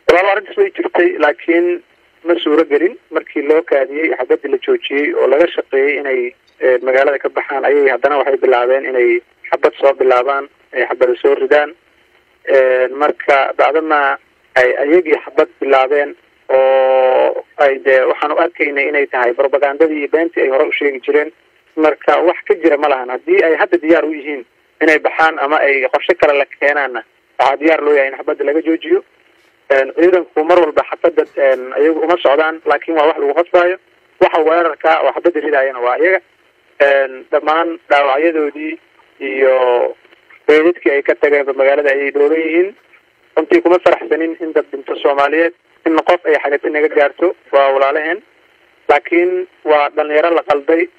walaalo arrintaas way jirtay laakiin ma suuro gelin markii loo kaadiyey xabadii la joojiyey oo laga shaqeeyey inay magaalada ka baxaan ayay haddana waxay bilaabeen inay xabad soo bilaabaan ay xabada soo ridaan marka bacdama ay ayagii xabad bilaabeen oo ay dee waxaan u arkaynay inay tahay propagandadii iyo beentii ay hore u sheegi jireen marka wax ka jira ma lahan haddii ay hadda diyaar u yihiin inay baxaan ama ay qorshe kale la keenaanna waxaa diyaar loo yahay in xabadda laga joojiyo ciidanku mar walba xabadda iyagu uma socdaan laakiin waa wax lagu qasbaayo waxa weerarka oo xabadda ridaayana waa iyaga dhammaan dhaawacyadoodii iyo beedadkii ay ka tageenba magaalada ayay dhooban yihiin runtii kuma faraxsanin in dad dhinto soomaaliyeed in qof ay xagati naga gaarto waa walaalaheen laakiin waa dhalinyaro la qalday